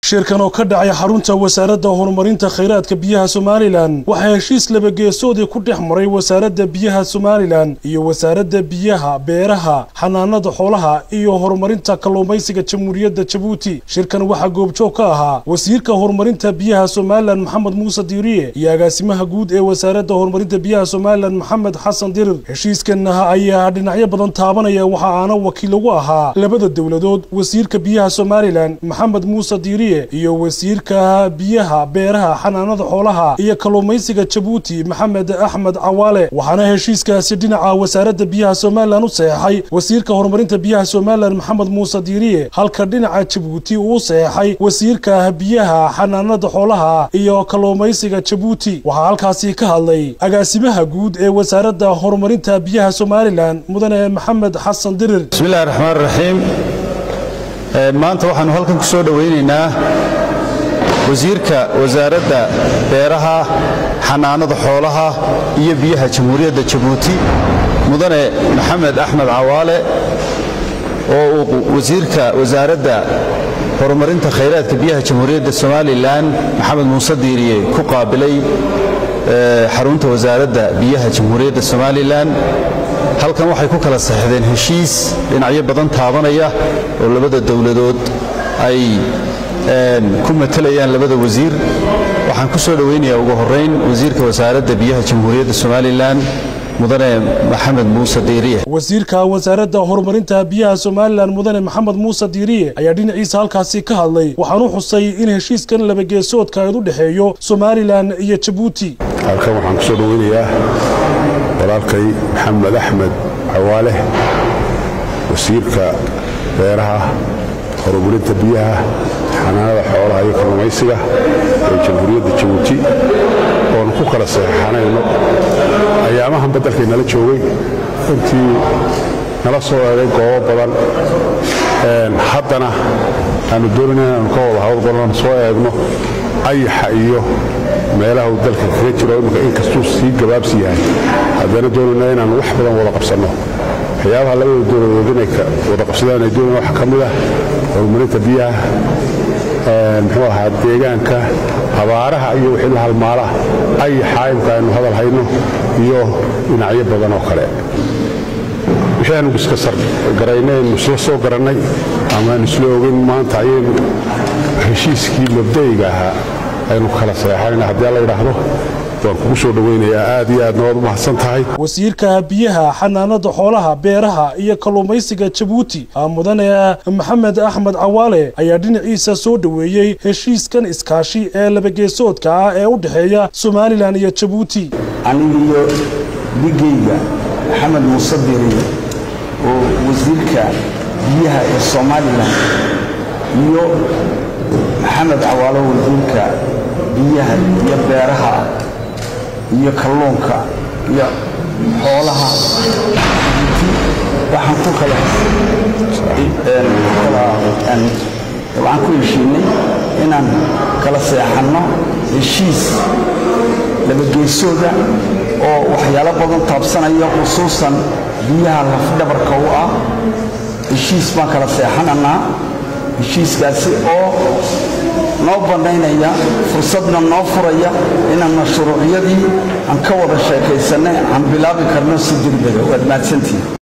shirkan oo ka dhacay xarunta wasaaradda horumarinta khayraadka biyaha somalilan waxaa heshiis labageesoodii ku dhex maray wasaaradda biyaha somalilan iyo wasaaradda biyaha beeraha xanaanada xoolaha iyo horumarinta kalluumaysiga jamhuuriyadda jabuuti shirkan waxaa goobjoog ka ahaa wasiirka horumarinta biyaha somalilan maxamed muuse diiriye iyo agaasimaha guud ee wasaaradda horumarinta biyaha somalilan maxamed xasan dirir heshiiskan ayaa dhinacyo badan taabanaya waxa aana wakiil ugu ahaa labada dowladood wasiirka biyaha somalilan maxamed muuse diiriye iyo wasiirka biyaha beeraha xanaanada xoolaha iyo kalluumaysiga jabuuti maxamed axmed cawaale waxaana heshiiskaasi dhinaca wasaaradda biyaha somalilan u saxeexay wasiirka horumarinta biyaha somalilan maxamed muuse diiriye halka dhinaca jabuuti uu saxeexay wasiirka biyaha xanaanada xoolaha iyo kalluumaysiga jabuuti waxaa halkaasi ka hadlay agaasimaha guud ee wasaaradda horumarinta biyaha somalilan mudane maxamed xasan dirir bismillahi raxmaan raxiim maanta waxaannu halkan ku soo dhowaynaynaa wasiirka wasaaradda beeraha xanaanada xoolaha iyo biyaha jamhuuriyadda jabuuti mudane maxamed axmed cawaale oo uu wasiirka wasaaradda horumarinta khayraadka biyaha jamhuuriyadda somalilan maxamed muuse diiriye ku qaabilay xarunta wasaaradda biyaha jamhuuriyadda somalilan halkan waxay ku kala saxdeen heshiis dhinacyo badan taabanaya oo labada dowladood ay ku matalayaan labada wasiir waxaan ku soo dhowaynayaa ugu horrayn wasiirka wasaaradda biyaha jamhuuriyadda somalilan mudane maxamed muuse diiriye wasiirka wasaaradda horumarinta biyaha somalilan mudane maxamed muuse diiriye ayaa dhinaciisa halkaasi ka hadlay waxaanu xusay in heshiiskan labageesoodka eed u dhexeeyo somalilan iyo jabuuti halkan waxaan ku soo dhowaynayaa walaalkay maxamed axmed cawaale wasiirka beeraha horumarinta biyaha xanaanada xoolaha iyo kalluumaysiga ee jamhuuriyadda jabuuti oonu ku kala saxeixanayno ayaamahan beddelkay nala joogay intii nala soo eegay goobo badan haddana aanu doonayna inaanu ka wada hawlgalno soo eegno ayaxa iyo meelaha uu dalka kaga jiro imminka inkastuu sii gabaabsi yahay haddana doonayna inaanu wax badan wada qabsanno waxyaabaha labada dowladood inay wada qabsadaan ay doonayaan waxaa ka mid ah horumarinta biyaha muxuu ahaa deegaanka abaaraha iyo wixii la halmaalaha ayaxa imka aynu hadal hayno iyo dhinacyo badan oo kale waxaanu iska sargaraynaynu isla soo garannay amaanu isla ogeyn maanta ayaynu heshiiskii mabda'iga ahaa aynu kala seexanayna haddii la yidhaahdo waan kugu soo dhowaynayaa aad iyo aadna waad u mahadsan tahay wasiirka biyaha xanaanada xoolaha beeraha iyo kalluumaysiga jabuuti mudane maxamed axmed cawaale ayaa dhinaciisa soo dhoweeyey heshiiskan iskaashi ee labageesoodka ah ee u dhexeeya somalilan iyo jabuuti anigiyo dhigayga maxamed muuse diriye oo wasiirka biyaha ee somalilan iyo maxamed cawaalo wasiirka biyaha iyo beeraha iyo kalluunka iyo xoolaha waxaan ku kala waxaan ku heshiinay inaan kala seexanno heshiis labageesooda oo waxyaalo badan taabsanaya khusuusan biyaha lafdhabarka u ah heshiis baan kala seexananaa heshiiskaasi oo noo bannaynaya fursadna noo furaya inaan mashruucyadii aan ka wada sheekaysanay aan bilaabi karno si degdega waad mahadsantihin